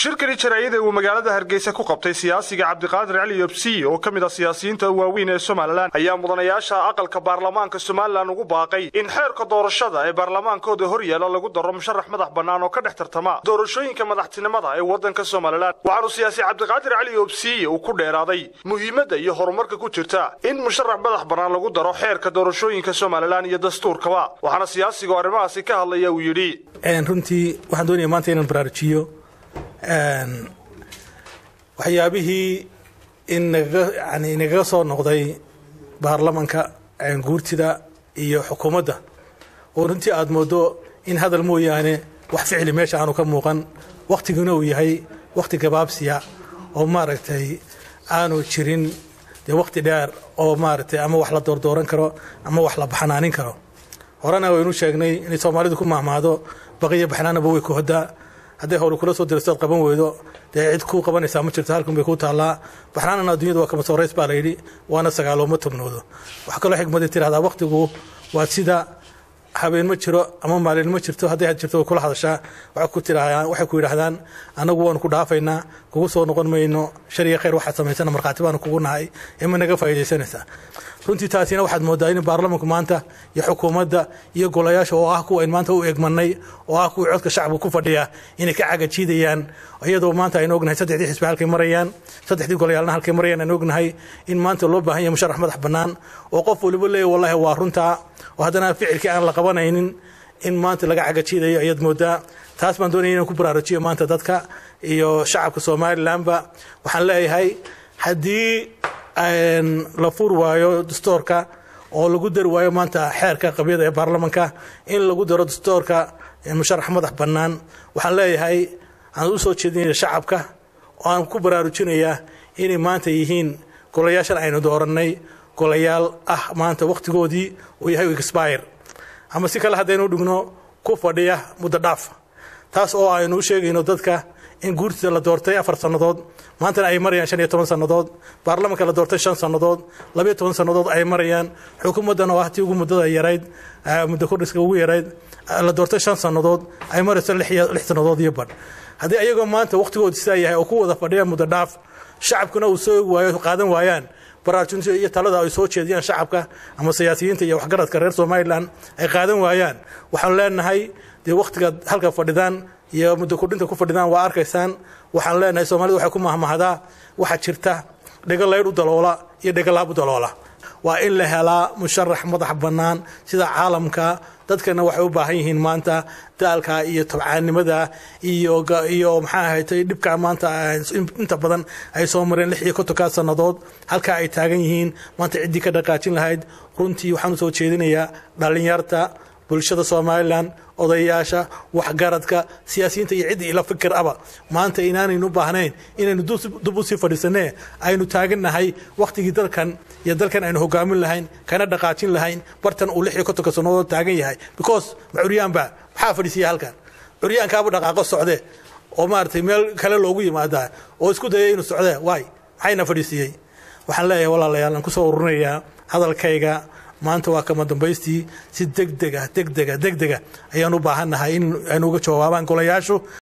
shirkani jaraa'ida uu magaalada hargeysa ku qabtay siyaasiga cabdiqaadir cali yobsiy oo ka mid ah siyaasiyiinta waaweyn ee somalilan ayaa mudanayaasha aqalka baarlamaanka somalilan ugu baaqay in xeerka doorashada ee baarlamaankooda hor yaala lagu daro musharax madax bannaan oo ka dhex tartama doorashooyinka madaxtinimada ee waddanka somalilan waxaanu siyaasi cabdiqaadir cali yobsiy uu ku dheeraaday muhiimadda iyo horumarka ku jirta in musharax madax bannaan lagu daro xeerka doorashooyinka somalilan iyo dastuurkaba waxaana siyaasigu arrimahaasi ka hadlaya uu yidhi runtii waxaan doonaya maanta inaan baraarujiyo waxyaabihii inagaga soo noqday baarlamanka guurtida iyo xukuumadda oo runtii aada moodo in hadal mooyaane wax ficli meesha aanu ka muuqan wakhtiguna uu yahay wakhti gabaabsiya oo maaragtay aanu jirin dee wakhti dheer oo maaragtay ama wax la doordooran karo ama wax la baxnaanin karo horena waynu sheegnay inay soomaalidu ku mahmaado baqiyo baxnaanaba way ku hodaa hadday howli kula soo diristood qaban weydo dee cid kuu qabanaysaa ma jirto halkan bay kuu taallaa baxnaanana addunyada waa kama soorays baa layidhi waana sagaalooma tobnoodo waxaa kaloo xikmadii tirahdaa wakhtigu waa sida habeen ma jiro ama maalin ma jirto hadday had jirto way kula hadashaa waxay ku yidhaahdaan annagu waanu ku dhaafaynaa kugu soo noqon mayno shariga khayr waxaad samaysana markhaati baanu kugu nahay ee ma naga faa'iidaysanaysaa runtii taasina waxaad moodaa in baarlamanku maanta iyo xukuumadda iyo golayaasha oo ah kuwa ayn maanta u egmanay oo ah kuwii codka shacabka ku fadhiya inay ka cagajiidayaan iyadoo maanta aynu ognahay saddexdii xisbi halkay marayaan saddexdii golayaalna halkay marayaan aynu ognahay in maanta loo baahan yahay musharax madax bannaan oo qof waliba leeyahy wallahi waa runtaa oo haddana ficilkii aan la qabanaynin in maanta laga cagajiidayo ayaad moodaa taas baan doonaya inaan ku baraarujiyo maanta dadka iyo shacabka somalilanba waxaan leeyahay haddii la fur waayo dastoorka oo lagu dari waayo maanta xeerka qabyada ee baarlamanka in lagu daro dastoorka musharax madax bannaan waxaan leeyahay aan u soo jeedinaya shacabka oo aan ku baraarujinayaa inay maanta yihiin golayaashan aynu doorannay golayaal ah maanta wakhtigoodii uu yahay expire ama si kale haddaynu dhigno ku fadhiya muddo dhaaf taas oo aynu u sheegayno dadka in guurtida la doortay afar sannadood maantana ay marayaan shan iyo toban sannadood baarlamanka la doortay shan sannadood labayo toban sannadood ay marayaan xukuumaddan oo ah tii ugu muddada yarayd muddo kordhiska ugu yarayd la doortay shan sannadood ay marayso lix sannadood iyo badh haddii ayagoo maanta wakhtigooda sidaa yahay oo ku wada fadhiya muddo dhaaf shacabkuna uu soo waayo qaadan waayaan baraarujinta iyo talada ay soo jeediyaan shacabka ama siyaasiyiinta iyo waxgaradka reer somalilan ay qaadan waayaan waxaan leenahay dee wakhtigaad halka fadhidaan iyo muddo kordhinta ku fadhidaan waa arkaysaan waxaan leenahay soomaalida waxay ku mahmahdaa waxaa jirta dhego laydh u daloola iyo dhegolaab u daloola waa in la helaa musharax madax bannaan sida caalamka dadkana waxay u baahan yihiin maanta daalka iyo tabcaannimada iyo iyo maxaa ahatay dhibka maanta inta badan ay soo mareen lix iyo kontonkaa sannadood halkaa ay taagan yihiin maanta ciddii ka dhaqaajin lahayd runtii waxaan u soo jeedinayaa dhallinyarta bulshada somalilan odayaasha waxgaradka siyaasiyiinta iyo ciddii ila fikir aba maanta inaanaynu baahnayn inaynu dub usii fadhiisanee aynu taagannahay wakhtigii dalkan iyo dalkan aynu hogaamin lahayn kana dhaqaajin lahayn bartan uu lix iyo kontonka sannadood taagan yahay because ma curyaanba maxaa fadhiisiya halkan curyaankaaba dhaqaaqo socde oo maaragtay meel kale loogu yimaadaa oo isku dayay inuu socdee waay maxayna fadhiisiiyey waxaan leeyahay walaalayaal aan kusoo ururinayaa hadalkayga maanta waa kama dambaystii si degdega degdega degdega ayaan u baahannahay in aynu uga jawaabaan golayaashu